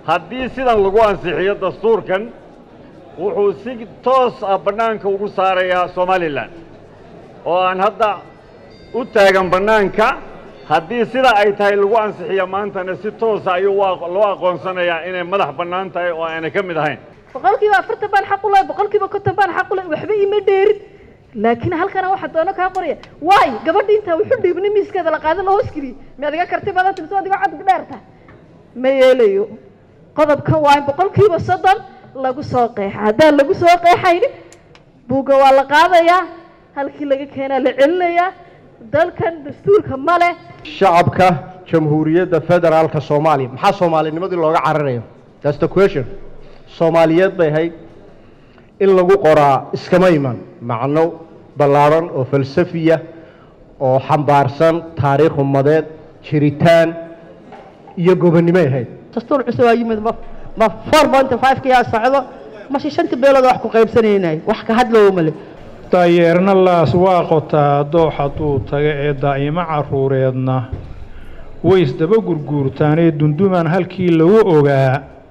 haddii sidan lagu ansixiyo dastuurkan wuxuu si toos ah bannaanka ugu saarayaa somalilan oo aan hadda u taagan bannaanka haddii sida ay tahay lagu ansixiyo maantana si toosa ayuu loo aqoonsanayaa inay madax bannaan tahay oo aanay ka mid ahayn boqolkiiba afartan baan xaq u lahay boqolkiiba konton baan xaq u lahay waxba ima dheerin laakiin halkana waxa doono kaa qoraya waayo gabadha intaa wuxu dhiibnay miiskeeda la qaada la hoos geliyey mi adiga karti badan timso adiga cod dheerta ma yeelayo qodobkan waa in boqolkiiba soddon lagu soo qeexa haddaan lagu soo qeexaynin buugga waa la qaadayaa halkii laga keenaa la celinayaa dalkan dastuurka ma leh shacabka jamhuuriyadda federaalka soomaaliya maxaa soomaalinimadii looga cararayo that's the question soomaaliyeed bay ahayd in lagu qoraa iskama iman macno ballaadhan oo falsafiya oo xambaarsan taariikh ummadeed jiritaan iyo gobonnimoy ahayd dastuur cusub aa yimid ma ma four point five ka yaa socdo mase shanta beelood wax ku qaybsanaynay wax ka hadloowo male daayeerna laas waa qotaa doox hadduu taga ee daa'imo carruureedna way isdaba gurguurtaanee dundumaan halkii lagu ogaa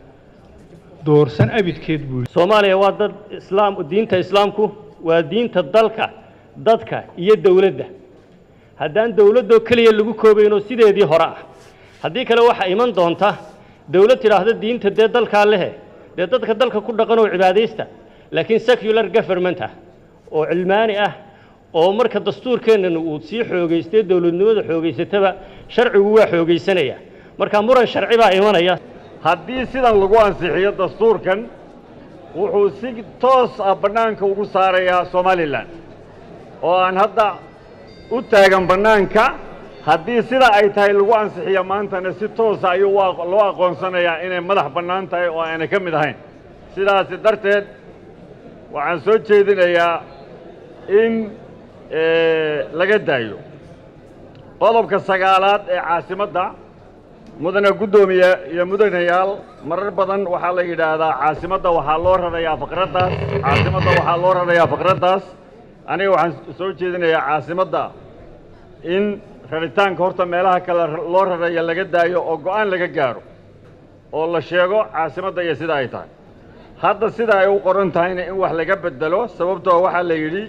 doorsan abidkeed buu soomaaliya waa dad islaam diinta islaamku waa diinta dalka dadka iyo dowladda haddaan dowladdoo keliya lagu koobaynoo sideedii hore ah haddii kale waxaa iman doonta dowlad tidhaahda diinta dee dalkaa lehe dee dadka dalka ku dhaqan oo cibaadaysta laakiin secular government ah oo cilmaani ah oo marka dastuurkeennana uu sii xoogaystay dowladnimada xoogaysataba sharcigu waa xoogaysanaya marka muran sharci baa imanaya haddii sidan lagu ansixiyo dastuurkan wuxuu si toos ah bannaanka ugu saarayaa somalilan oo aan hadda u taagan bannaanka haddii sida ay tahay lagu ansixiyo maantana si toosa ayuu loo aqoonsanayaa inay madax bannaan tahay oo aanay ka mid ahayn sidaasi darteed waxaan soo jeedinayaa in laga daayo qodobka sagaalaad ee caasimadda mudane guddoomiye iyo mudanayaal marar badan waxaa la yidhaahdaa caasimadda waxaa loo rarayaa faqraddaas caasimadda waxaa loo rarayaa faqraddaas aniga waxaan soo jeedinayaa caasimadda in raritaanka horta meelaha kale loo raraya laga daayo oo go'aan laga gaaro oo la sheego caasimadda iyo sida ay tahay hadda sida ay u qoran tahayna in wax laga bedelo sababtoo waxaa la yidhi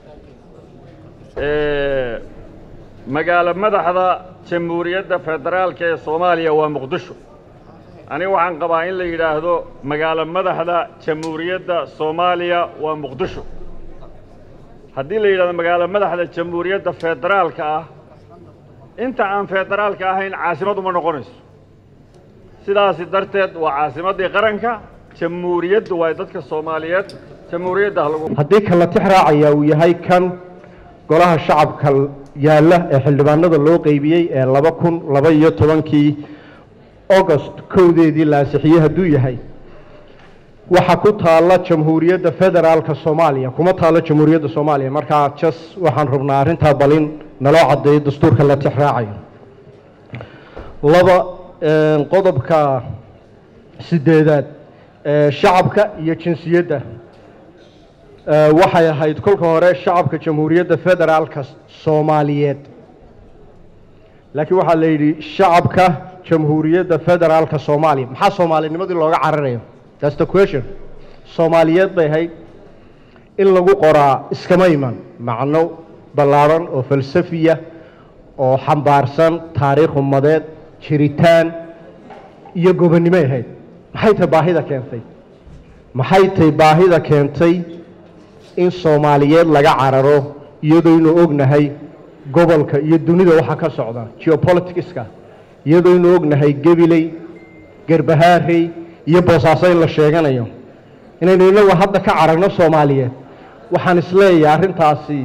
magaalo madaxda jamhuuriyadda federaalka ee soomaaliya waa muqdisho aniga waxaan qabaa in la yidhaahdo magaalo madaxda jamhuuriyadda soomaaliya waa muqdisho haddii la yidhahdo magaalo madaxda jamhuuriyadda federaalka ah inta aan federaalka ahayn caasimad uma noqonayso sidaasi darteed waa caasimaddii qaranka jamhuuriyaddu waa dadka soomaaliyeed jamhuuriyadda ha lagu haddii kala tix raacaya uu yahay kan golaha shacabka yaalla ee xildhibaanada loo qeybiyey ee laba kun laba iyo tobankii august kowdeedii la ansixiyey hadduu yahay waxa ku taalla jamhuuriyadda federaalka soomaaliya kuma taalla jamhuuriyadda soomaaliya markaa jas waxaan rabnaa arrintaa balin naloo caddeeyo dastuurka la tix raacayo laba qodobka sideedaad shacabka iyo jinsiyadda waxay ahayd kolka hore shacabka jamhuuriyadda federaalka soomaaliyeed laakiin waxaa la yidhi shacabka jamhuuriyadda federaalka soomaaliya maxaa soomaalinimadii looga cararayo that's the question soomaaliyeed bay ahayd in lagu qoraa iskama iman macno ballaadhan oo falsafiya oo xambaarsan taariikh ummadeed jiritaan iyo gobonnimoy ahayd maxay tahay baahida keentay maxay tahay baahida keentay in soomaaliyeed laga cararo iyadoo inuu ognahay gobolka iyo dunida waxa ka socda geopoliticska iyadoo inuu ognahay gebiley garbahaarey iyo boosaaso in la sheeganayo inaynu inagu hadda ka cararno soomaaliyeed waxaan isleeyahay arrintaasi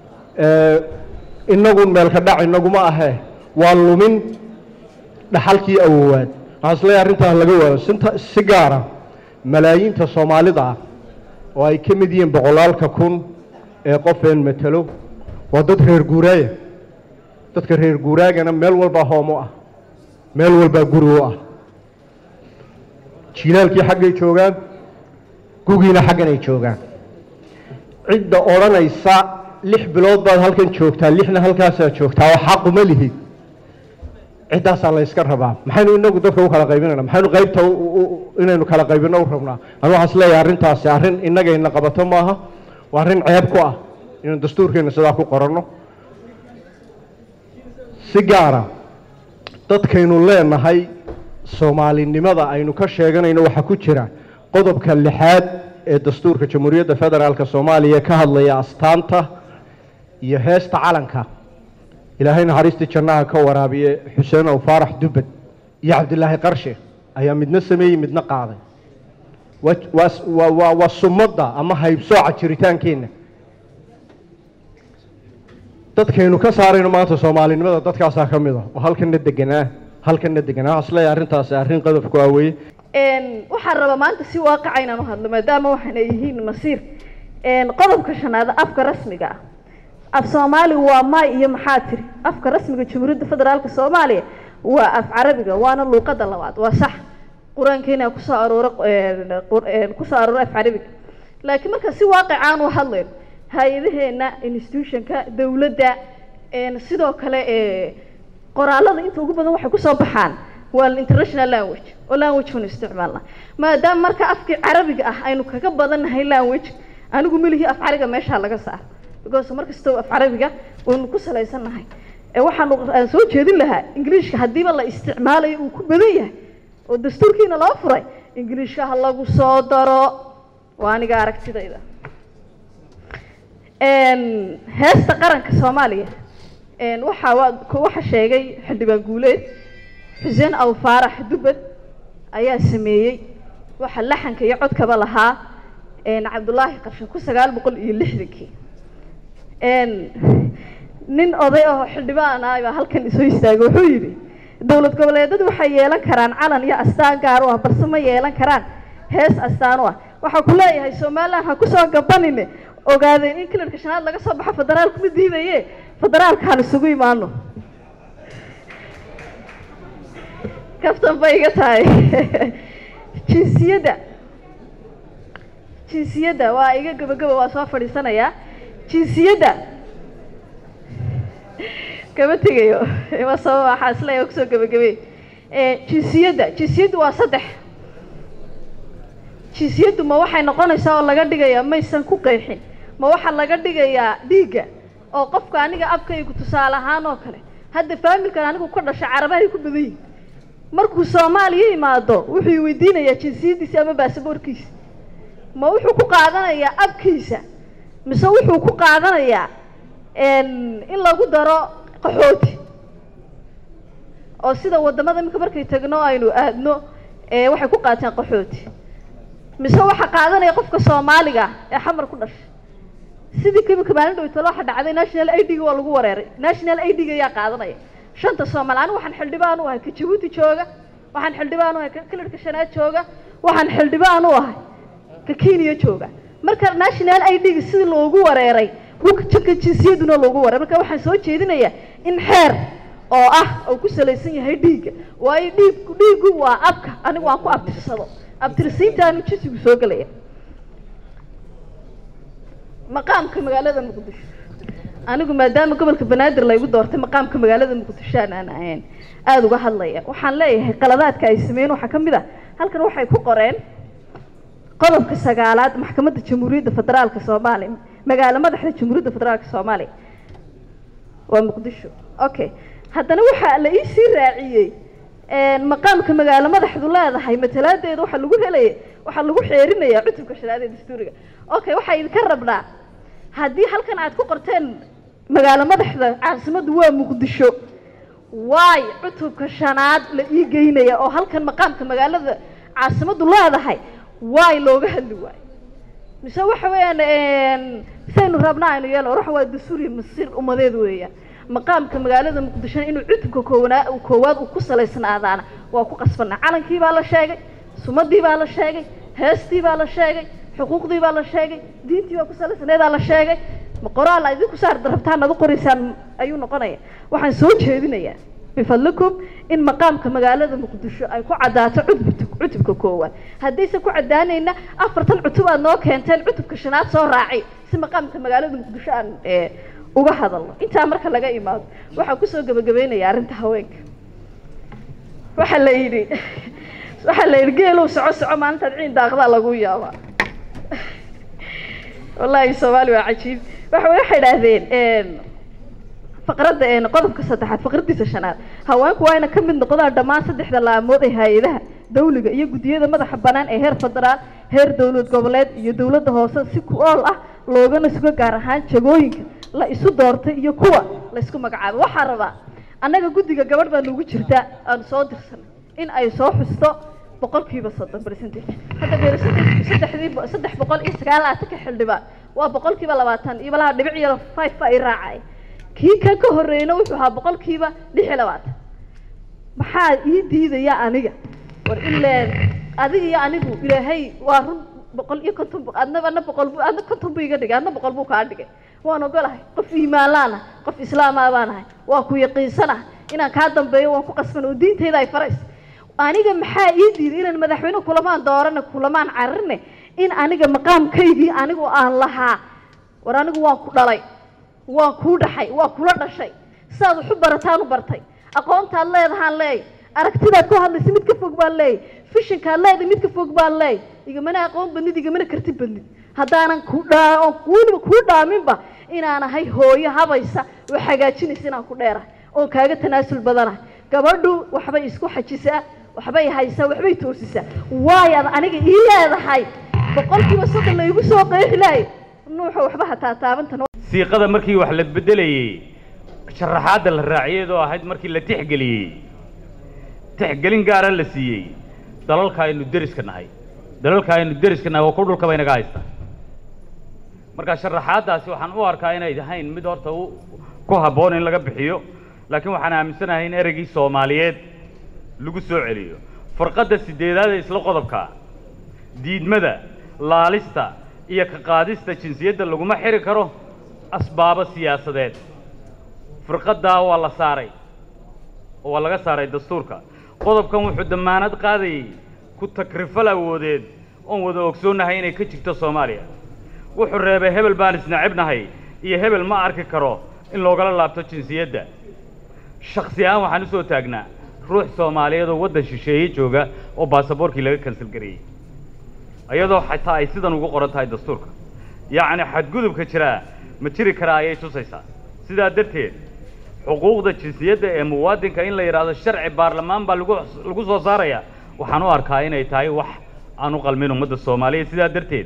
inagu meelka dhac inaguma ahee waa lumin dhaxalkii awowaad waxaan isleeyahay arrintaas laga waayo sinta si gaara malaayiinta soomaalida ah oo ay ka mid yihiin boqolaalka kun ee qofeen matelo waa dad reer guuraaya dadka reer guuraagana meel walbaa hoomo ah meel walbaa guri u ah jiilaalkii xaggay joogaan gugiina xaggan ay joogaan cidda odhanaysa lix bilood baad halkan joogtaa lixna halkaasaad joogtaa oo xaquma lihid ciddaasaa la yska rabaa maxaynu inagu dadka u kala qaybinayna maxaynu qaybta u- u- inaynu kala qaybino u rabnaa anu waxaan isleeyahay arrintaasi arrin innagayna qabato maaha waa arrin ceeb ku ah inaynu dastuurkeena sidaa ku qoranno si gaara dadkaynu leenahay soomaalinimada aynu ka sheeganayno waxaa ku jira qodobka lixaad ee dastuurka jamhuuriyadda federaalk soomaaliya ka hadlaya astaanta iyo heesta calanka ilaahay naxariistii jannaha ka waraabiye xuseen ow faarax dubbed iyo cabdilaahi qarshe ayaa midna sameeyey midna qaaday waa- waa- waa- waa- waa sumadda ama haybsooca jiritaankeenna dadkaynu ka saarayno maanta soomaalinimada dadkaasaa ka mid a oo halkanna deganaa halkanna deganaa waxaan isleeyahay arrintaasi arrin qodobku ah weeye Een, waxaan rabaa maanta si waaqaca inaan u hadlo maadaama waxaana yihiin masiir Een, qodobka shanaad afka rasmiga ah af soomaali waa maay iyo maxaa tiri afka rasmiga jamhuuriyadda federaalka soomaaliya waa af carabiga waana luuqada labaad waa sax qur-aankeena kusoo aroora een, qur- een, kusoo aroora af carabiga laakiin marka si waaqic aan u hadlayno hay-adaheena institutionka dowladda een, sidoo kale ee qoraalada inta ugu badan waxay kusoo baxaan waa international language oo language banu isticmaalna maadaama marka afkii carabiga ah aynu kaga badannahay language anigu melihii af carabiga meeshaa laga saar because mar kastaba af carabiga waynu ku salaysannahay ee waxaanu aan soo jeedin lahaa ingiliishka haddiiba la isticmaalayo uu ku badan yahay oo dastuurkiina loo furay ingiliishka ha lagu soo daro waa aniga aragtidayda Een, heesta qaranka soomaaliya een, waxaa waa ku- waxa sheegay xildhibaan guuleed xuseen aw faarax dubbed ayaa sameeyey waxa laxanka iyo codkaba lahaa een, cabdulaahi qarshe ku sagaal boqol iyo lixdankii Een, nin oday oo xildhibaan ah baa halkan isoo istaagay wuxuu yidhi dowlad goboleedyadu waxay yeelan karaan calan iyo astaan gaar u ah balse ma yeelan karaan hees astaan u ah waxaa ku leeyahay somaliland ha kusoo gabanine ogaadeen in kilarka shanaad laga soo baxo federaalku ma diidaye federaalka han isugu imaano kaftan bay iga tahay jinsiyadda jinsiyadda waa iga gabagaba waa soo fadhiisanayaa jinsiyadda kama tegayo ima sabab waxaa isleeyahay kusoo gabagabey Eh, jinsiyadda jinsiyaddu waa saddex jinsiyaddu ma waxay noqonaysaa oo laga dhigayaa maysan ku qeexin ma waxaa laga dhigayaa dhiigga oo qofka aniga abkaygu tusaale ahaan oo kale hadda faamilkan anigu ka dhashay carabahay ku badan yihin markuu soomaaliya imaado wuxuu weydiinayaa jinsiyaddiisa ama baasaboorkiisa ma wuxuu ku qaadanayaa abkiisa mise wuxuu ku qaadanayaa een, in lagu daro qaxooti oo sida wadamada iminka markay tagno aynu aadno ee waxay ku qaateen qaxooti mise waxaa qaadanaya qofka soomaaliga ee xamar ku dhashay sidii kimika maalin dhowtalo waxa dhacday national i d-ga waa lagu wareeray national i d-ga ayaa qaadanaya shanta soomaali anigu waxaan xildhibaan u ahay ka jabuuti jooga waxaan xildhibaan u ahay ka kilarka shanaad jooga waxaan xildhibaan u ahay ka kenya jooga marka national i d-ga sidii loogu wareeray ka jinsiyaduna loogu wareeray marka waxaan soo jeedinayaa in xeer oo ah uu ku salaysan yahay dhiigga waayo dhiig dhiiggu waa abka anigu aan ku abtirsado abtirsiintaanu jinsigu soo gelaya maqaamka magaalada muqdisho anigu maadaama gobolka banaadir laygu doortay maqaamka magaalada muqdisho aan aan ahayn aada uga hadlaya waxaan leeyahay qaladaadka ay sameeyeen waxaa ka mid ah halkan waxay ku qoreen qodobka sagaalaad maxkamadda jamhuuriyadda federaalka soomaaliya magaalo madaxda jamhuuriyadda federaalka soomaaliya waa muqdisho okay haddana waxaa la iisii raaciyey maqaamka magaalo madaxdu leedahay matalaadeeda waxaa lagu helaya waxaa lagu xeerinayaa cutubka shanaad ee dastuuriga okay waxaa idinka rabnaa haddii halkan aad ku qorteen magaalo madaxda caasimaddu waa muqdisho waay cutubka shanaad la ii geynaya oo halkan maqaamka magaalada caasimaddu leedahay waay looga hadli waayo mise waxa weeyaan saynu rabnaa aynu yeelo ruux waa dastuuriya masiir umadeed weeyaan maqaamka magaalada muqdishona inuu cutubka koowanaa koowaad uu ku salaysnaadaana waa ku qasbana calankii baa la sheegay sumadii baa la sheegay heestii baa la sheegay xuquuqdii baa la sheegay diintii baa ku salaysneedaa la sheegay ma qoraal a idinku saar rabtaan ad u qoraysaan ayuu noqonaya waxaan soo jeedinayaa bifadlikum in maqaamka magaalada muqdisho ay ku caddaato cutubka cutubka koowaad haddaysan ku caddaanayna afartan cutub aad noo keenteen cutubka shanaad soo raaci si maqaamka magaalada muqdisho aan uga hadalno intaa marka laga imaado waxaan kusoo gabagabeynaya arrinta haweenka waxaa la yidhi waxaa la yidhi geelow soco soco maalintaad ciin daaqdaa lagu yaabaa wallaahi soomaali waa cajiib waxa waxay idhaahdeen faqradda een qodobka saddexaad faqraddiisa shanaad haweenku waa ina ka mid noqdaan dhammaan saddexda laamood ee hay-adaha dawliga iyo guddiyada madaxa bannaan ee heer federaal heer dowlad goboleed iyo dowladda hoose si ku ool ah loogana sugo gaar ahaan jagooyinka la isu doortay iyo kuwa la isku magacaabo waxaa rabaa annaga guddiga gabadh baa nagu jirta aan soo dirsanay in ay soo xusto boqolkiiba soddon percentage hadda percentage saddexdii bo- saddex boqol iyo sagaal laatanka xildhibaan waa boqolkiiba labaatan iyo malaha dhibic iyo five ba ay raacay kii kan ka horreeyna wuxuu ahaa boqolkiiba lix iyo labaatan maxaa ii diidaya aniga war ileen adiga iyo anigu ilaahay waa run boqol iyo konton bu- adna adna boqol bu adna konton buu iga dhigay adna boqol buu kaa dhigay waan ogolahay qof iimaan laanahay qof islaamaa baanahay waa ku yaqiinsanahay inaan kaa dambeeyo waan ku qasban oo diintayda ay farayso aniga maxaa ii diiday inaan madaxweyne kulamaan doorane kulamaan cararne in aniga maqaamkaygii anigu aan lahaa war anigu waan ku dhalay waan kuu dhaxay waa kula dhashay sidaad wax u barataan u bartay aqoontaad leedahaan leey aragtidaad ku hadlaysa mid ka fog baan leey fishinkaad leedahay mid ka fog baan leey igamana aqoon badnid igamana karti badnid haddaanan ku dhaa oon weliba kuu dhaaminba inaan ahay hooyo habaysa oo hagaajinaysa inaan ku dheerahay oon kaaga tanaasul badanahay gabadhu waxbay isku xajisaa waxbay haysaa waxbay toosisaa waayaad aniga ii leedahay boqolkiiba soddon laygu soo qeexi lahay nuuxa waxba hataa taabantan siiqada markii wax la bedelayey sharaxaadda la raaciyadoo ahayd markii la tixgeliyey tixgelin gaara la siiyey dalalka aynu deriska nahay dalalka aynu deriska nahay oo ku dhulka bay naga haystaa marka sharaxaaddaasi waxaan u arkaa inay ahayn mid horta u ku habboon in laga bixiyo laakiin waxaan aaminsanahay in ereygii soomaaliyeed lagu soo celiyo farqadda sideedaad ee isla qodobka diidmada laalista iyo ka qaadista jinsiyadda laguma xiri karo asbaabo siyaasadeed firqaddaa waa la saaray oo waa laga saaray dastuurka qodobkan wuxuu dammaanad qaadayey ku takrifal awoodeed oon wada ogsoonnahay inay ka jirto soomaaliya wuxuu reebay hebel baan isnacibnahay iyo hebel ma arki karo in loogala laabto jinsiyadda shaksi ahaan waxaan u soo taagnaa ruux soomaaliyeed oo waddan shisheeye jooga oo baasaboorkii laga kansal gareeyey iyadoo xataa ay sidan ugu qoran tahay dastuurka yacni xadgudubka jiraa ma jiri karaa ayay tusaysaa sidaa darteed xuquuqda jinsiyadda ee muwaadinka in la yidhaahdo sharci baarlamaan baa lagu lagu soo saaraya waxaan u arkaa inay tahay wax aan u qalmin ummadda soomaaliyeed sidaa darteed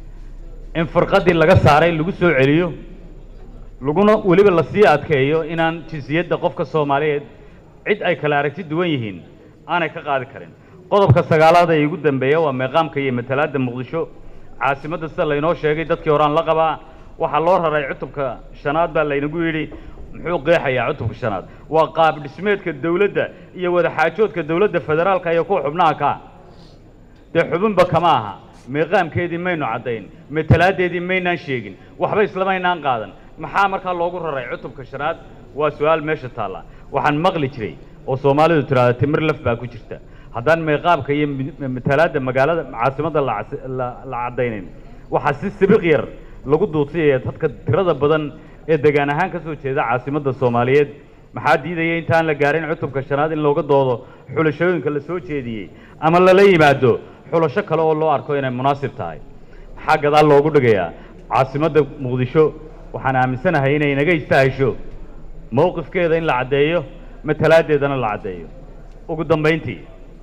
in firqaddii laga saaray lagu soo celiyo laguna weliba lasii adkeeyo inaan jinsiyadda qofka soomaaliyeed cid ay kala aragti duwan yihiin aanay ka qaadi karin qodobka sagaalaad ee igu dambeeya waa meeqaamka iyo matalaadda muqdisho caasimadda sida laynoo sheegay dadkii horaan la qabaa waxaa loo raray cutubka shanaad baa laynagu yidhi muxuu qeexayaa cutubka shanaad waa qaab dhismeedka dawladda iyo wadaxaajoodka dawladda federaalka iyo kuwa xubnaha ka ah dee xubinba kama aha meeqaamkeedii maynu caddayn matalaaddeedii maynaan sheegin waxba islamaynaan qaadan maxaa markaa loogu raray cutubka shanaad waa su-aal meesha taalla waxaan maqli jiray oo soomaalidu tidhaahda timir laf baa ku jirta haddaan meeqaamka iyo mi- matalaadda magaalada caasimadda la cas- la la caddaynayn waxaa si sibiq yar lagu duudsiyaya dadka tirada badan ee degaan ahaan ka soo jeeda caasimadda soomaaliyeed maxaa diidaya intaan la gaarin cutubka shanaad in looga doodo xulashooyinka la soo jeediyey ama lala yimaado xulasho kale oo loo arko inay munaasib tahay maxaa gadaal loogu dhigayaa caasimadda muqdisho waxaan aaminsanahay inay naga istaahisho mowqifkeeda in la caddeeyo matalaaddeedana la caddeeyo ugu dambayntii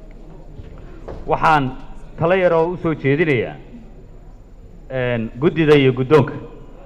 waxaan talo yar oo u soo jeedinayaa een, guddida iyo guddoonka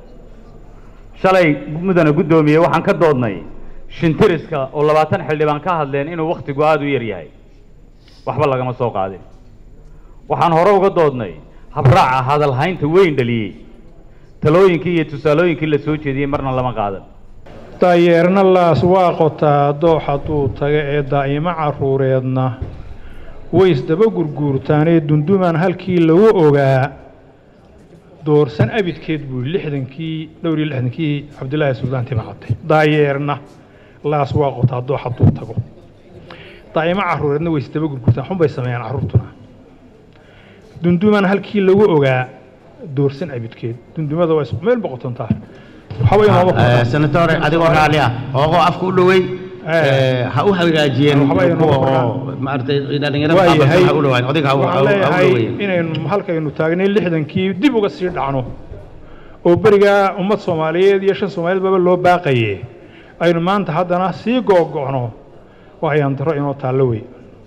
shalay mudana guddoomiye waxaan ka doodnay shintiriska oo labaatan xildhibaan ka hadleen inuu wakhtigu aada u yar yahay waxba lagama soo qaadin waxaan hore uga doodnay habraaca hadalhaynta weyn dhaliyey talooyinkii iyo tusaalooyinkii la soo jeediyey marna lama qaadan daayeerna laas waa qotaa doox hadduu taga ee daa'imo carruureedna way isdaba gurguurtaanee dundumaan halkii lagu ogaa doorsan abidkeed buu lixdankii dhowr iyo lixdankii cabdilaahi suldaan timacate daayeerna laas waa qotaa doox hadduu tago daa'imo carruureedna way isdaba gurguurtaan xunbay sameeyaan carruurtuna dundumaan halkii lagu ogaa doorsan abidkeed dundumada waa isku meel boqotontaa waxba inooma senatore adigoo raalli ah hooqoo afka u dhowey Eh, ha u hagaajiyeen waxba inoo kuwa kordhaan. oo maaragtay dhalinyarada waa qaabka yahay ha u dhawaan odayga ha u- ha waxaan u- ha u leeyahay dhaweeyeen inaynu halkaynu taagnay lixdankii dib uga sii dhacno oo berigaa ummad soomaaliyeed iyo shan soomaaliyeed baba loo baaqaye aynu maanta haddana sii googo'no waa ayaan daro inoo taallo wey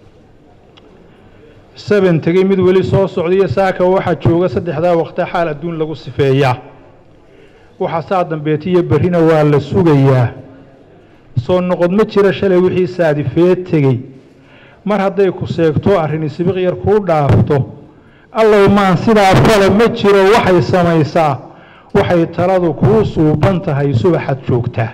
seben tegey mid weli soo socdaiyo saaka waxaa jooga saddexdaa waqti xaal adduun lagu sifeeyaa waxa saa dambeetiyo berrina waa la sugayaa soo noqod ma jira shalay wixii saadifee tegey mar hadday ku seegto arrini sibiq yar kuu dhaafto allow maan sidaa fale ma jiro waxay samaysaa waxay taladu kuu suuban tahay subaxaad joogtaa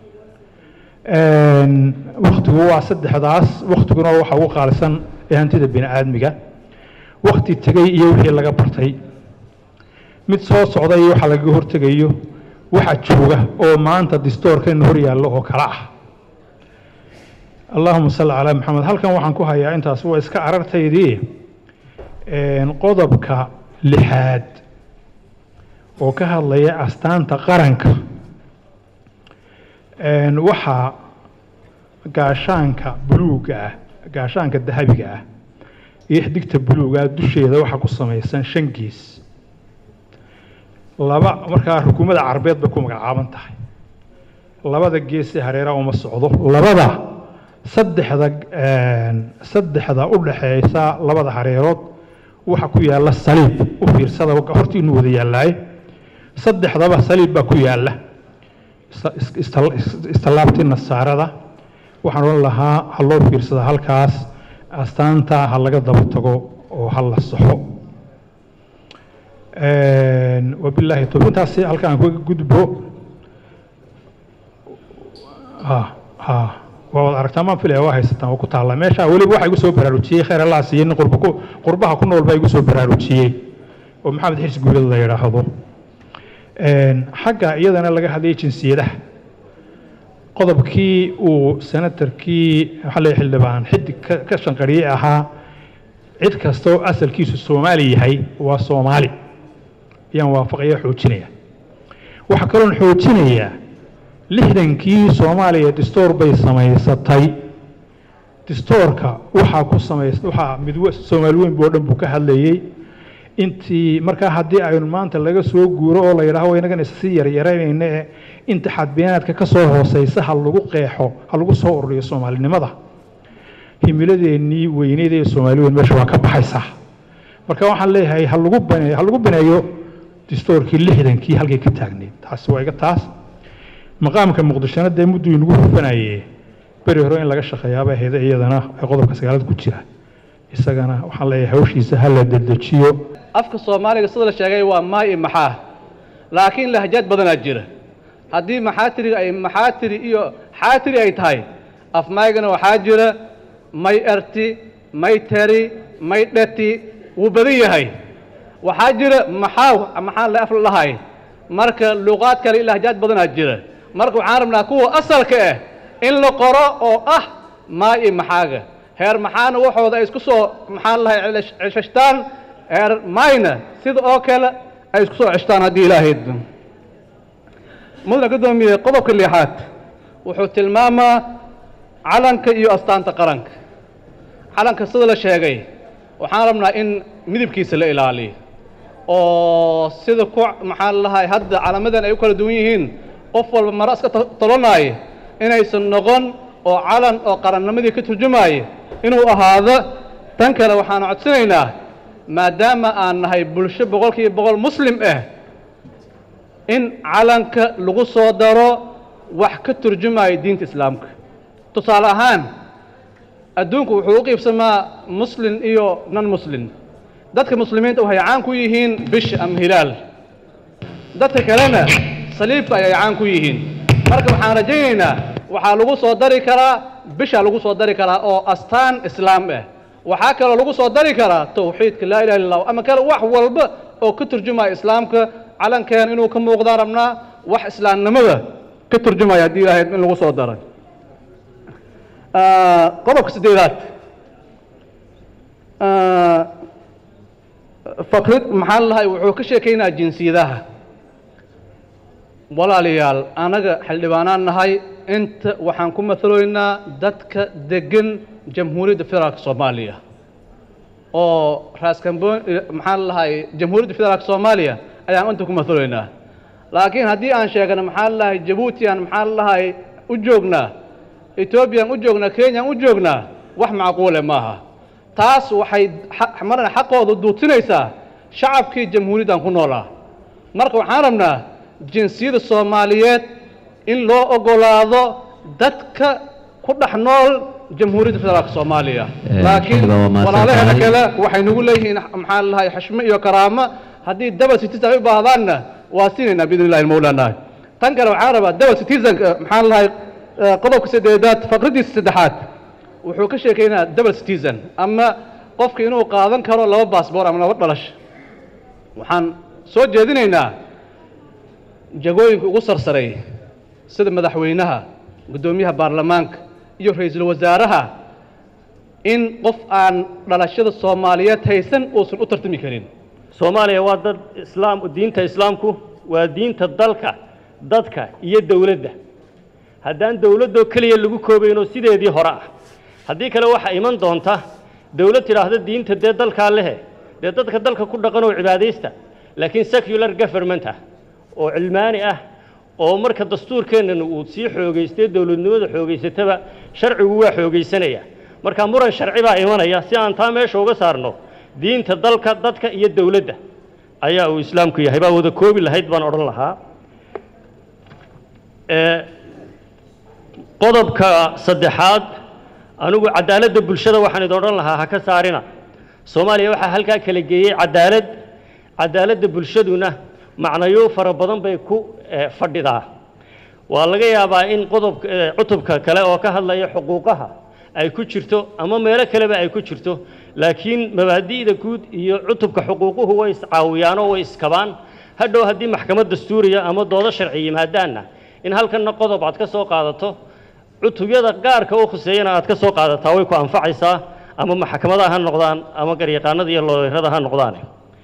Een, wakhtigu waa saddexdaas wakhtiguna waa waxa ugu qaalisan ee hantida bini aadmiga wakhti tegey iyo wixii laga bartay mid soo socda iyo waxa lagaga hortegayo waxa jooga oo maanta distoorkeena hor yaallo oo kala ah allahuma salli calaa maxamed halkan waxaan ku hayaa intaas waa iska arartaydii Een, qodobka lixaad oo ka hadlaya astaanta qaranka Een, waxaa gaashaanka buluuga ah gaashaanka dahabiga ah iyo xdigta buluuga ah dusheeda waxaa ku samaysan shan gees laba markaa xukuumadda carbeed bay ku magacaaban tahay labada gees ee hareeraha uma socdo labada saddexda een, saddexda u dhaxeysa labada hareerood waxa ku yaalla saliib u fiirsada hortiinu wada yaallaaye saddexdaba saliib baa ku yaalla is- is- istal- is- istallaabtii nasaarada waxaan odhan lahaa ha loo fiirsada halkaas astaanta ha laga daba tago oo ha la saxo Een, wabilaahi towfiiq intaasi halkaan kaga gudbo ha ha waa wada aragtaa maan filaya waa haysataan waa ku taallaa meesha weliba waxaa igu soo baraarujiyey khayr allah siiyey nin qurba ku qurbaha ku nool baa igu soo baraarujiyey oo maxamed xirsi guulad la yidhaahdo Een, xagga iyadana laga hadlayay jinsiyadaha qodobkii uu senatarkii waxaa leeyahay xildhibaan xidig ka ka shanqariyey ahaa cid kasta oo asalkiisu soomaali yahay waa soomaali ayaan waafaqaya xoojinaya waxaa kaloon xoojinayaa lixdankii soomaaliya distoor bay samaysatay distoorka waxaa ku samays waxaa midwe soomaali weyn boo dhan buu ka hadlayey intii markaa haddii aynu maanta laga soo guuro oo la yidhaaho inagan issii yaryaraynayna ee inta xadbeenaadka ka soo hooseysa ha lagu qeexo ha lagu soo ururiyo soomaalinimada himiladeennii weyneyd ee soomaali weyn meesha waa ka baxaysaa marka waxaan leeyahay ha lagu baneeyo ha lagu baneeyo distoorkii lixdankii halkay ka taagneyd taasi waa iga taas maqaamka muqdishona dee mudduu inagu hufanaye beri hore in laga shaqeeyaaba ahayd iyadana ee qodobka sagaalada ku jira isagana waxaan leeyahay hawshiisa ha la dedejiyo afka soomaaliga sida la sheegay waa maa iyo maxaa laakiin lahjaad badanaa jira haddii maxaatiriga ay maxaatiri iyo xaatiri ay tahay afmaygana waxaa jira may erti may teri may dheti wuu badan yahay waxaa jira maxaaw maxaa la af lahay marka luqaad kale iyo lahjaad badanaa jira marka waxaan rabnaa kuwa asalka ah in la qoro oo ah maa iyo maxaaga heer maxaana waxooda ay isku soo maxaan lahay ceshashtaan heer mayna sida oo kale ay isku soo ceshtaan haddii ilaahay idmo mudana guddoomiye qodobka lixaad wuxuu tilmaamaa calanka iyo astaanta qaranka calanka sida la sheegay waxaan rabnaa in midabkiisa la ilaaliyo oo sida ku maxaan lahay hadda calamadan ay u kala duwan yihiin qof walba maro iska tolanaaya inaysan noqon oo calan oo qarannimadii ka turjumaaya inuu ahaado tan kale waxaan codsanaynaa maadaama aan nahay bulsho boqolkiiba boqol muslim ah in calanka lagu soo daro wax ka turjumaya diinta islaamka tusaale ahaan adduunku wuxuu u qiibsamaa muslim iyo non muslim dadka muslimiinta waxay caan ku yihiin bisha ama hilaal dadka kalena saliibka ayay caan ku yihiin marka waxaan rajaynaynaa waxaa lagu soo dari karaa bisha lagu soo dari karaa oo astaan islaam ah waxaa kaloo lagu soo dari karaa tawxiidka laa ilaha illa allah ama kale wax walba oo ka turjumaya islaamka calankeen inuu ka muuqdaan rabnaa wax islaamnimada ka turjumaya haddii ilahay in lagu soo daray qodobka siddeedaad faqrid maxaa lahay wuxuu ka sheekaynaya jinsiyadaha walaalayaal anaga xildhibaanaan nahay inta waxaan ku mataloynaa dadka degan jamhuuriyadda federaalka soomaaliya oo raaskamboon maxaan lahay jamhuuriyadda federaalka soomaaliya ayaan inta ku mataloynaa laakiin haddii aan sheegno maxaan lahay jabuuti aan maxaan lahay u joognaa etoobiyaan u joognaa kenyaan u joognaa wax macquule maaha taas waxay xa- marna xaqooda duutinaysaa shacabkii jamhuuriyaddan ku noolaa marka waxaan rabnaa jinsiyadda soomaaliyeed in loo oggolaado dadka ku dhex nool jamhuuriyadda federaalka soomaaliya laakiin xildhibaan waa mahadsan walaalaheena tahay. kale waxay nagu leeyihiin maxaa lahay xashmo iyo karaamo haddii double citizen ay u baahdaanna waa siinaynaa biidni illahi mawlaana tan kale waxaan rabaa double citizen maxaan lahay eh, qodobka saddeedaad faqradiisa saddexaad wuxuu ka sheekaynaa double citizen ama qofka inuu qaadan karo laba baasboor ama laba dhalash waxaan soo jeedinaynaa jagooyinka ugu sarsaray sida madaxweynaha guddoomiyaha baarlamaanka iyo ra-iisul wasaaraha in qof aan dhalashada soomaaliyeed haysan uusan u tartami karin soomaaliya waa dad islaam diinta islaamku waa diinta dalka dadka iyo dowladda haddaan dowladdoo keliya lagu koobaynoo sideedii hore ah haddii kale waxaa iman doonta dowlad tidhaahda diinta dee dalkaa lehe dee dadka dalka ku dhaqan oo cibaadaysta laakiin secular government ah oo cilmaani ah oo marka dastuurkeennana uu sii xoogaystay dowladnimada xoogaysataba sharcigu waa xoogaysanaya marka muran sharci baa imanaya si aan taa meesha uga saarno diinta dalka dadka iyo dowladda ayaa uu islaamku yahay baa wada koobi lahayd baan odhan lahaa Ee, qodobka saddexaad anigu cadaaladda bulshada waxaan idin odhan lahaa ha ka saarina soomaaliya waxaa halkaa kala geeyey cadaalad cadaaladda bulshaduna macnayo fara badan bay ku eh, fadhidaa waa laga yaabaa in qodobka eh, cutubka kale oo ka hadlaya xuquuqaha ay ku jirto ama meelo kaleba ay ku jirto laakiin mabaadi'da guud iyo cutubka xuquuquhu way iscaawiyaanoo way iskabaan hadhow haddii maxkamad dastuuriya ama doodo sharci yimaadaanna in halkanna qodob aad ka soo qaadato cutubyada gaarka u khuseeyana aad ka soo qaadataa way ku anfacaysaa ama maxkamadaha ha noqdaan ama garyaqaanada iyo looyrada ha noqdaan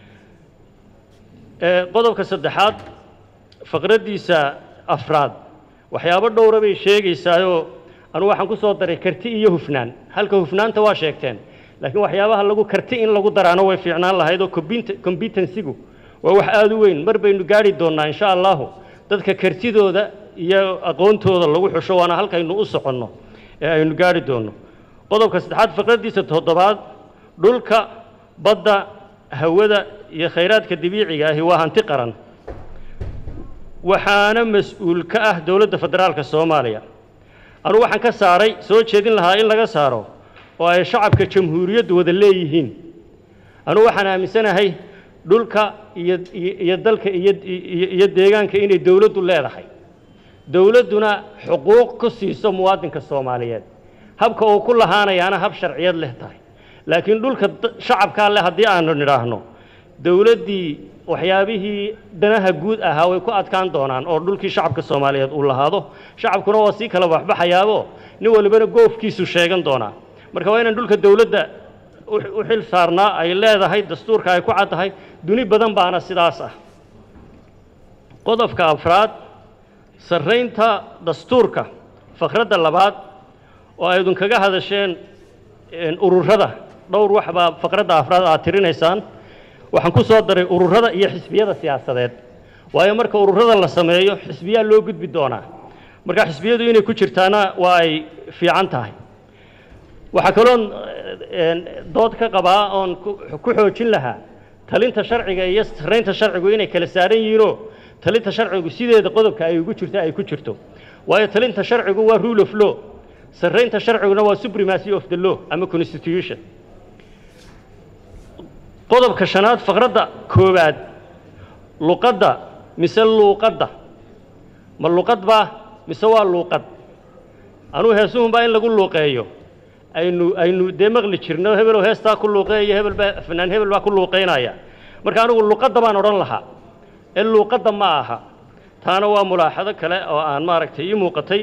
Ee, qodobka saddexaad faqraddiisa afraad waxyaabo dhowra bay sheegaysaayoo anugu waxaan ku soo daray karti iyo hufnaan halka hufnaanta waa sheegteen laakiin waxyaabaha lagu karti in lagu daraano way fiicnaan lahayd oo compet- competency-gu waa wax aada u weyn mar baynu gaari doonnaa insha allahu dadka kartidooda iyo aqoontooda lagu xusho waana halkaynu u soconno ee aynu gaari doonno qodobka saddexaad faqraddiisa toddobaad dhulka badda hawada iyo khayraadka dabiiciga ahi waa hanti qaran waxaana mas-uul ka ah dowladda federaalka soomaaliya anugu waxaan ka saaray soo jeedin lahaa in laga saaro oo ay shacabka jamhuuriyaddu wada leeyihiin anugu waxaan aaminsanahay dhulka iyo iyo iyo dalka iyo iyo iyo deegaanka inay dowladdu leedahay dowladduna xuquuq ku siiso muwaadinka soomaaliyeed habka uu ku lahaanayaana hab sharciyad leh tahay laakiin dhulka da- shacabkaa leh haddii aanu nidhaahno dowladdii waxyaabihii danaha guud ahaa way ku adkaan doonaan oo dhulkii shacabka soomaaliyeed uu lahaado shacabkuna waa sii kala baxbaxayaabo nin walibana goofkiisu sheegan doonaa marka waa inaan dhulka dowladda u- u xil saarnaa ay leedahay dastuurka ay ku caddahay duni badan baana sidaas ah qodobka afraad sarraynta dastuurka fakradda labaad oo aydun kaga hadasheen een, ururada dhowr wax baa faqradda afraad aad tirinaysaan waxaan ku soo daray ururada iyo xisbiyada siyaasadeed waayo marka ururada la sameeyo xisbiyaa loo gudbi doonaa marka xisbiyadu inay ku jirtaana waa ay fiican tahay waxaa kaloon een, dood ka qabaa oon ku- ku xoojin lahaa talinta sharciga iyo sarraynta sharcigu inay kala saaran yihiinoo talinta sharcigu sideeda qodobka ay ugu jirto ay ku jirto waayo talinta sharcigu waa rule of law sarraynta sharciguna waa supremacy of the law ama constitution qodobka shanaad faqradda koowaad luqadda mise luuqadda ma luqad baa mise waa luuqad anugu heesuhunbaa in lagu luuqeeyo aynu aynu dee maqli jirno hebeloo heestaa ku luuqeeya hebel baa fanaan hebel baa ku luuqeynaya marka anigu luqadda baan odhan lahaa ee luuqadda ma aha taana waa mulaaxado kale oo aan maaragtay ii muuqatay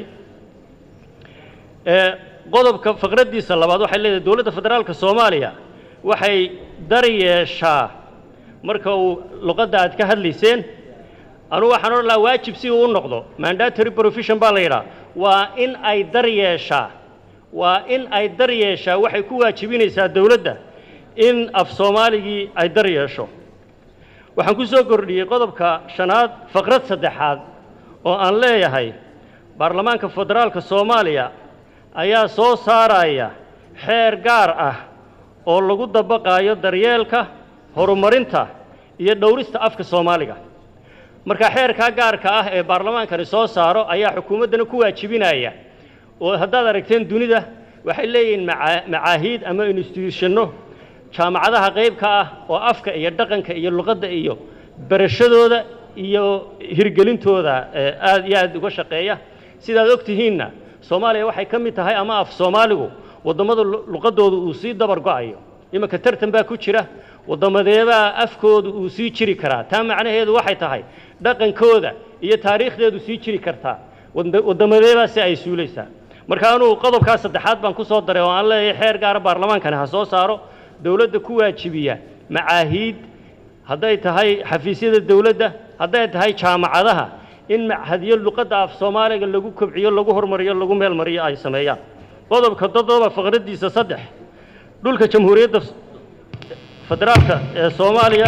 ee qodobka faqraddiisa labaad waxay leedahay dowladda federaalka soomaaliya waxay dar yeeshaa marka uu luqadda aad ka hadlayseen anugu waxaan odhan lahaa waajib si uu u noqdo mandatory provision baa la yidhaha waa in ay dar yeeshaa waa in ay dar yeeshaa waxay ku waajibinaysaa dowladda in af soomaaligii ay dar yeesho waxaan ku soo kordhiyey qodobka shanaad faqrad saddexaad oo aan leeyahay baarlamaanka federaalka soomaaliya ayaa soo saaraya xeer gaar ah oo lagu dabaqaayo daryeelka horumarinta iyo dhowrista afka soomaaliga marka xeerkaa gaarka ah ee baarlamaankani soo saaro ayaa xukuumaddana ku waajibinaya oo haddaad aragteen dunida waxay leeyihiin maca- macaahiid ama instituushano jaamacadaha qaybka ah oo afka iyo dhaqanka iyo luqadda iyo barashadooda iyo hirgelintooda ee aad iyo aad uga shaqeeya sidaad og tihiinna soomaaliya waxay ka mid tahay ama af soomaaligu waddamada lu- luqaddooda uu sii dabar go'ayo iminka tartan baa ku jira waddamadeebaa afkooda uu sii jiri karaa taa macnaheedu waxay tahay dhaqankooda iyo taariikhdeedu sii jiri kartaa wadda- waddamadeebaa si ay suulaysaa marka anugu qodobkaa saddexaad baan ku soo daray oo aan leeyahay xeer gaara baarlamaankani ha soo saaro dowladda ku waajibiya macaahiid hadday tahay xafiisyada dowladda hadday tahay jaamacadaha in machadyo luqadda af soomaaliga lagu kobciyo lagu hormariyo lagu meelmariyo ay sameeyaan qodobka toddoba faqraddiisa saddex dhulka jamhuuriyadda federaalka ee soomaaliya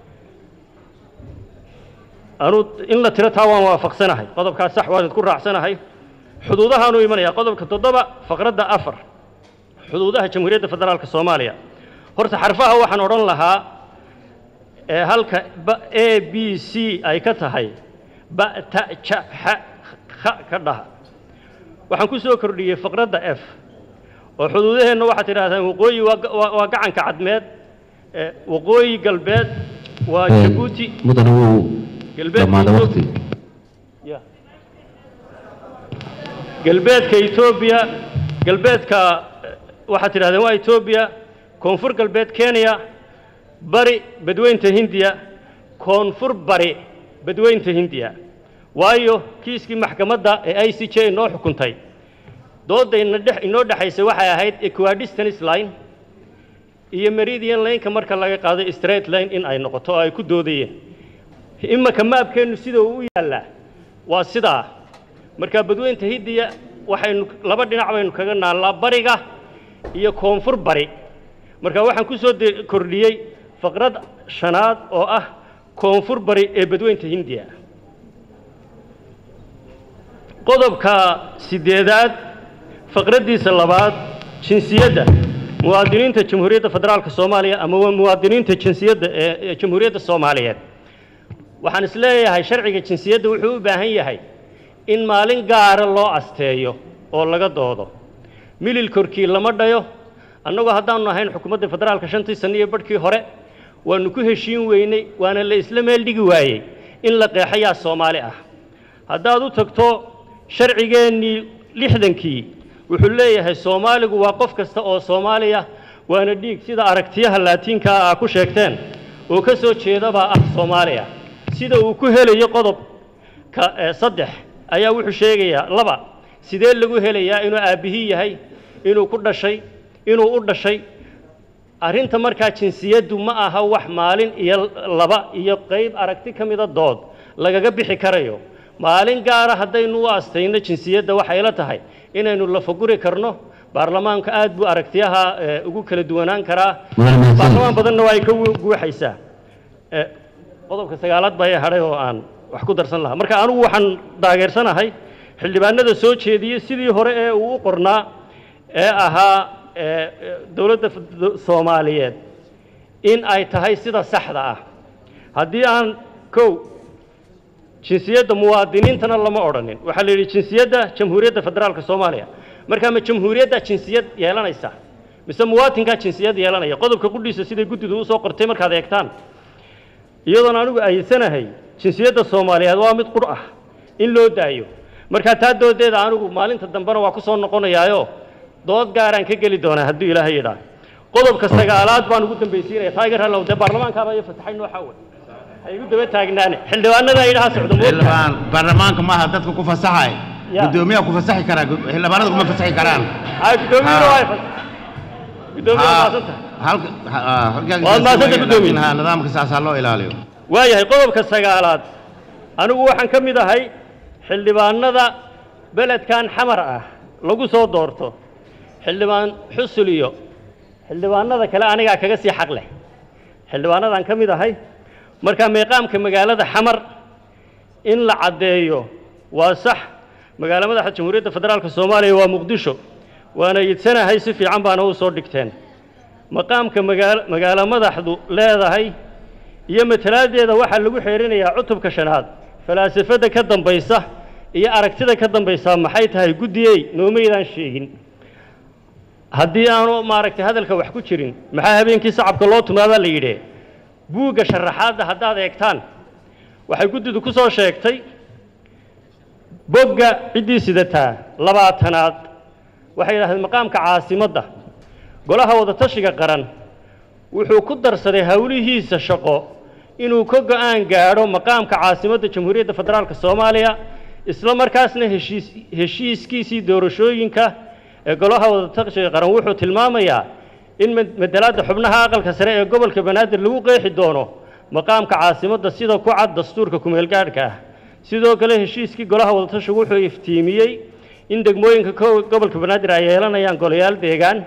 anuu in la tiro taa waan waafaqsanahay qodobkaas sax waan idku raacsanahay xuduudahaanu imanaya qodobka toddoba faqradda afar xuduudaha jamhuuriyadda federaalka soomaaliya horta xarfaha waxaan odhan lahaa ee halka ba- a b c ay ka tahay ba ta ja xa kha ka dhaha waxaan ku soo kordhiyey faqradda f oo xuduudaheenna waxaad tidhahdaan waqooyi waa ga- waa waa gacanka cadmeed ee waqooyi galbeed waa jabuuti mudana wuu galbeedka dhammaada Ethiopia- waqti Ya. galbeedka etoobiya galbeedka eh, waxaad tidhahdeen waa etoobiya koonfur galbeed kenya bari badweynta hindiya koonfur bari badweynta hindiya waayo kiiskii maxkamadda ee i c j inoo xukuntay doodayna dhex inoo dhexaysay waxay ahayd equidistance line iyo meridian lineka marka laga qaado straight line in ay noqoto oo ay ku doodayeen imanka maabkeennu sida uu u yaallaa waa sidaa marka badweynta hindiya waxaynu laba dhinac baynu kaga naallaa bariga iyo koonfur bari marka waxaan ku soo de- kordhiyey faqrad shanaad oo ah koonfur bari ee badweynta hindiya qodobka sideedaad faqraddiisa labaad jinsiyadda muwaadiniinta jamhuuriyadda federaalka soomaaliya ama waa muwaadiniinta jinsiyadda ee ee jamhuuriyadda soomaaliyeed waxaan is leeyahay sharciga jinsiyadda wuxuu u baahan yahay in maalin gaara loo asteeyo oo laga doodo milil korkii lama dhayo annagu haddaanu ahayn xukuumadda federaalka shantii sanno iyo barhkii hore waanu ku heshiin weynay waana la isla meel dhigi waayey in la qeexayaa soomaali ah haddaad u tagto sharcigeennii lixdankii wuxuu leeyahay soomaaligu waa qof kasta oo soomaaliya waana dhiig sida aragtiyaha laatiinka ah ku sheegteen oo ka soo jeedabaa ah soomaaliya sida uu ku helayo qodobka eh, saddex ayaa wuxuu sheegayaa laba sidee lagu helayaa inuu aabbihii yahay inuu ku dhashay inuu u dhashay arrinta markaa jinsiyaddu ma aha wax maalin iyo laba iyo qayb aragti ka mida dood lagaga bixi karayo maalin gaara haddaynu u astayno jinsiyadda waxay la tahay inaynu lafaguri karno baarlamaanka aad buu aragtiyaha eh, ugu kala duwanaan karaa Mudane mahadsan. baarlamaan badanna waa ay ka gu- guuxaysaa Eh, qodobka sagaalaad baa ii hadhay oo aan wax ku darsan lahaa marka anigu waxaan taageersanahay xildhibaanada soo jeediyey sidii hore ee uu u qornaa ee ahaa eh, eh, dowladda f- soomaaliyeed in ay tahay sida saxda ah haddii aan kow jinsiyadda muwaadiniintana lama odhanin waxaa la yidhi jinsiyadda jamhuuriyadda federaalka soomaaliya markaa ma jamhuuriyadda jinsiyad yeelanaysa mise muwaatinkaa jinsiyad yeelanaya qodobka qudhiisa siday guddidu usoo qortay markaad eegtaan iyadoon anigu aysanahay jinsiyadda soomaaliyeed waa mid qur ah in loo daayo markaa taa doodeeda anigu maalinta dambena waa ku soo noqonayaayo dood gaaraan ka geli doonaa hadduu ilaahay yidhaa qodobka sagaalaad baan ugu dambaysiinaya taageer hallow dee baarlamaankaaba iyo fasaxay nooxa wey ha igu daba taagnaane xildhibaanada idhaha socdo moogtahay xildhibaan baarlamaanka maaha dadka ku fasaxay Ya. gudoomiyaha ku fasaxi karaa gu- xildhibaanada kuma fasaxi karaan ha gudoomiyuhu Ha. waa fasax gudoomiyaha Ha, maasanta halka ha- ha, halkaa Waad mahadsantahay, laakiin gudoomiye. ha, nidaamka saasaa loo ilaaliyo waayahay qodobka sagaalaad anigu waxaan ka mid ahay xildhibaanada beledkan xamar ah lagu soo doorto xildhibaan xusul iyo xildhibaanada kale anigaa kaga sii xaq leh xildhibaanadaan ka mid ahay marka meeqaamka magaalada xamar in la caddeeyo waa sax magaalo madaxa jamhuuriyadda federaalka soomaaliya waa muqdisho waana yidsanahay si fiican baana u soo dhigteen maqaamka magaal magaalo madaxdu leedahay iyo matalaadeeda waxaa lagu xeerinayaa cutubka shanaad falaasafadda ka dambaysa iyo aragtida ka dambaysa maxay tahay guddiyey noomaydaan sheegin haddii aanu maaragtay hadalka wax ku jirin maxaa habeenkii sacabka loo tumaadaa la yidhi buugga sharaxaadda haddaad eegtaan waxay guddidu ku soo sheegtay bogga ciddii sidataa labaatanaad waxay yidhahdeen maqaamka caasimadda golaha wadatashiga qaran wuxuu ku darsaday howlihiisa shaqo inuu ka go'aan gaadho maqaamka caasimadda jamhuuriyadda federaalka soomaaliya isla markaasna heshiis heshiiskiisii doorashooyinka ee golaha wadatashiga qaran wuxuu tilmaamayaa in madalaadda xubnaha aqalka sare ee gobolka banaadir lagu qeexi doono maqaamka caasimadda sida ku cad dastuurka kumeelgaadhka ah sidoo kale heshiiskii golaha wadatashigu wuxuu iftiimiyey in degmooyinka gobolka banaadir ay yeelanayaan golayaal deegaan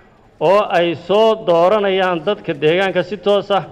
oo ay soo dooranayaan dadka deegaanka si toos ah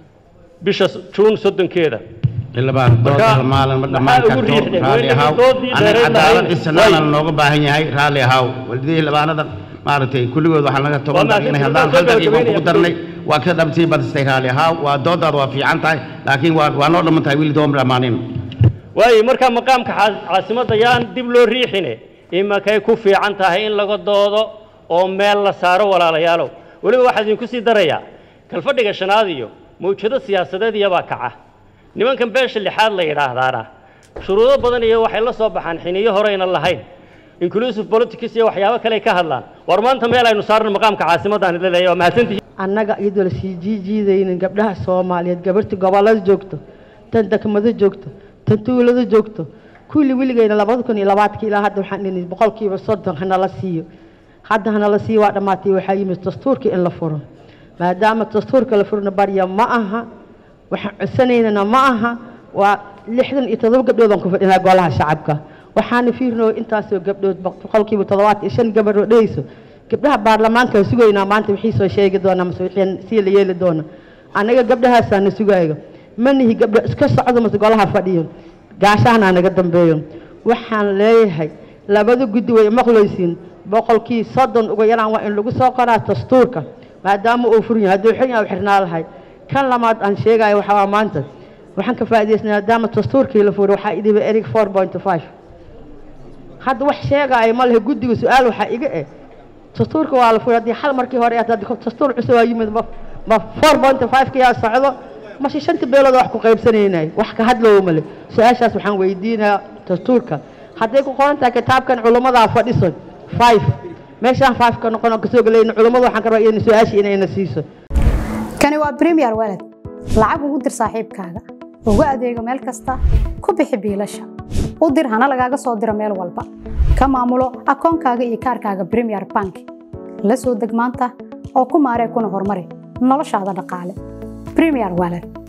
bisha juun soddonkeeda xildhibaan dood hal maalin ma dhammaan karto raalli ahaw aniga cadaalad isnaana looga baahan yahay raalli ahaw walidii xildhibaanada maaragtay kulligood waxaa laga toban daqiiq inay hadlaan hal daqiiqo kugu darnay waa ka dhabtii badistay raalli ahaw waa doodaada waa fiican tahay laakiin waa waa noo dhamman tahay wili dooma dhammaanin waayo markaa maqaamka caa- caasimadda yaan dib loo riixine imakay ku fiican tahay in laga doodo oo meel la saaro walaalayaalow weliba waxaa idinku sii darayaa kalfadhiga shanaad iyo mawjado siyaasadeed iyabaa kaca nimankan beesha lixaad la yidhaahdaana shuruudo badan iyo waxay la soo baxaan xiniyo horeyna lahayn inclusive politics iyo waxyaabo kale ka hadlaan war maanta meel aynu saarno maqaamka caasimadda aan idin leeyahay waa mahadsantihiin annaga iyadoo la sii jiijiidaynin gabdhaha soomaaliyeed gabarta gobollada joogto tan degmado joogto tan tuulada joogto kulli weligeyna labada kun iyo labaadka ilaa hadda waxaan dhihi boqolkiiba soddon hanala siiyo hadda hanala siiyo waa dhammaatay waxaa yimid dastuurka in la furo maadaama dastuurka la furna barya ma aha waxaan codsanaynana ma aha waa lixdan iyo toddoba gabdhood aan ku fadhinaa golaha shacabka waxaana fiirnoo intaasoo gabdhood boqolkiiba toddobaad iyo shan gabadhoo dhehayso gabdhaha baarlamaanka sugaynaa maanta wixii soo sheegi doona mase wixii sii la yeeli doona annaga gabdhahaasaana sugaayo ma nihi gabdho iska socdo mase golaha fadhiyo gaashahana naga dambeeyo waxaan leeyahay labada guddi way maqlaysiin boqolkii soddon uga yaraan waa in lagu soo qoraa dastuurka maadaama uu furan yahay hadduu xun yahay u xirnaa lahay kan lamaad aan sheegayo waxaa waa maanta waxaan ka faa'idaysnay maadaama dastuurkii la furay waxaa idhiba erig four point five hadda wax sheegaayo ma lehe guddiga su-aal waxaa iga eh dastuurka waa la furay haddii xal markii hore aad dastuur cusub aa yimid ma ma four point five ka yaa socdo mase shanta beelood wax ku qaybsanaynay wax ka hadloowo male su-aashaas waxaan weydiinayaa dastuurka hadday ku qoran tahay kitaabkan culimmadaa fadhiso five meeshaan five ka noqon oo kasoo gelayna culimmada waxaan ka rabaa in su-aashii inayna siiso kani waa premier walad lacag ugu dir saaxiibkaaga ugu adeego meel kasta ku bixi biilasha u dir hana lagaaga soo diro meel walba ka maamulo akoonkaaga iyo kaarkaaga premier bank la soo deg maanta oo ku maaree kuna horumari noloshaada dhaqaale premier walad